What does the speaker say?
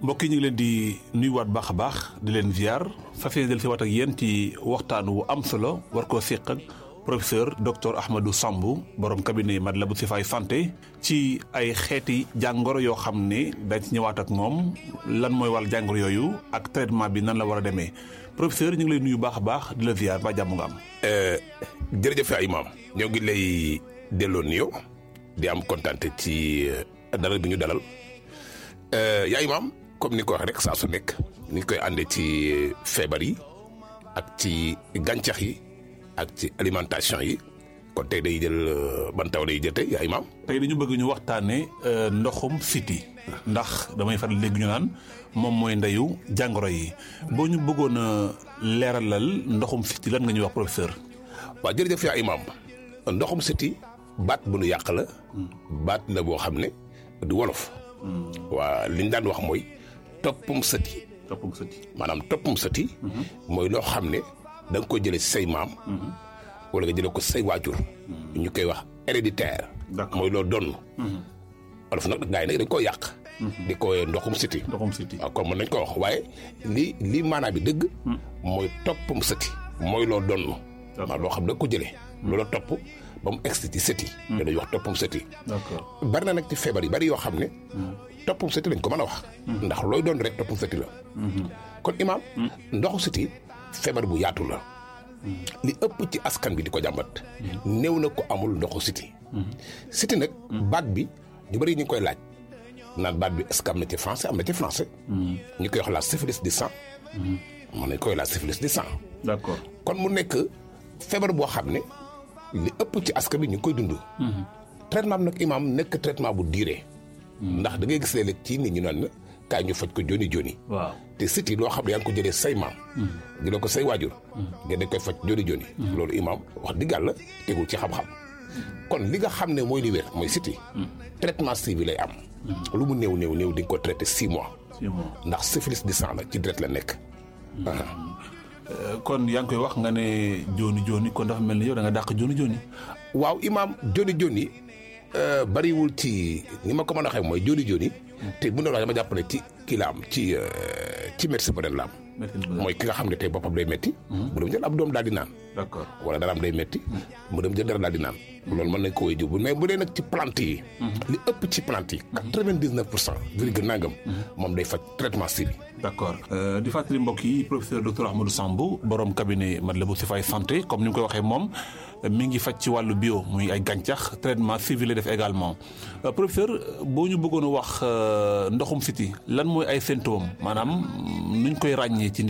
mbokk yi ñu ngi leen di nuyuwaat baax a baax di leen ziar fas yéene del si waat ak yéen ci waxtaan wu am solo war koo séq ak professeur docteur Ahmadou Samb borom cabinet Matlaboul Chifaay santé ci ay xeeti jàngoro yoo xam ne dañ ci ñëwaat ak moom lan mooy wàll jàngoro yooyu ak traitement bi nan la war a demee professeur ñu ngi lay nuyu baax a baax di la ziar ba jàmm nga am. jërëjëf ay maam ñoo ngi lay delloo nuyoo di am kontaan ci dalal bi ñu dalal yaay maam comme ni ko waxee rek saa su nekk ni koy àndee ci feebar yi ak ci gàncax yi ak ci alimentation yi kon tey day jël ban taw lay jël tey yaay maam. tey dañu bëgg ñu waxtaanee ndoxum siti ndax damay faral léegi ñu naan moom mooy ndeyu jàngoro yi boo ñu bëggoon a leeralal ndoxum siti lan nga ñuy wax professeur. waaw jërëjëf yaay maam ndoxum siti baat bu nu yàq la. baat la boo xam ne du wolof. waa li ñu daan wax mooy toppum sëti. toppum sëti maanaam toppum sëti. mooy loo xam ne da nga ko jëlee si say maam. wala nga jëlee ko say waajur. ñu koy wax héréditaire. mooy loo donn wolof nag gaa yi nag dañ koo yàq. di ko ndoxum sëti. ndoxum siti waaw kon mën nañ ko wax waaye li li maanaam bi dëgg. mooy toppum sëti. mooy loo donn. waaw loo xam ne da nga ko jëlee. loola topp ba mu egsi ci sëti. da dañuy wax toppum sëti. d'accord bari na nag ci feebar yi bari yoo xam ne. toppum sëti lañ ko mën a wax. ndax looy doon rek toppum sëti la. kon imaam. ndoxu sëti feebar bu yaatu la. li ëpp ci askan bi di ko jàmbat. néew na ko amul ndoxu sëti. sëti nag. baat bi ñu bari ñu ngi koy laaj. naan baat bi est-ce que am na ci français am na ci français. ñu koy wax la syphilis du sang. mën nañ koy la syphilis du sang. d'accord kon mu nekk feebar boo xam ne li ëpp ci askan bi ñu ngi koy dund. traitement bi nag imaam nekk traitement bu diire. ndax da ngay gis léeg-léeg ci nit ñu naan kaay ñu faj ko joni joni. waaw te siti loo xam ne yaa ngi ko jëlee say maam. jëlee ko say waajur. nga dañ koy faj joni joni. loolu imaam wax dëgg yàlla tegul ci xam-xam. kon li nga xam ne mooy li wér mooy siti traitement si bi lay am. lu mu néew néew néew di nga ko traité six mois. six mois ndax syphilis du sang la ci deret la nekk. kon yaa ngi koy wax nga ne jooni jooni kon dafa mel ni yow da nga dàq jooni jooni. waaw imaam joni joni bariwul ci ni ma ko mën a waxee mooy joni joni te bu ne la dama jàpp ne ci kii la am ci ci médecin bu la am. mooy ki nga xam ne tey boppam day metti mu dem jël ab doom daal di naan. d'accord wala dara am day metti mu dem jël dara daal di naan. loolu mën nañ ko woy jiw mais bu dee nag ci plante yi. li ëpp ci plante yi. quatre-vingt-dix-neuf pour cent virgule nangam. moom day faj traitement si bi. d'accord di fàttali mbokk yi professeur docteur Ahmadou Samb borom cabinet Matlaboul Chifaay santé comme ni mu koy waxee moom mi ngi faj ci wàllu bio muy ay gàncax traitement civil def également professeur boo ñu bëggoon a wax ndoxum siti lan mooy ay symptômes maanaam nuñ koy ràññee ci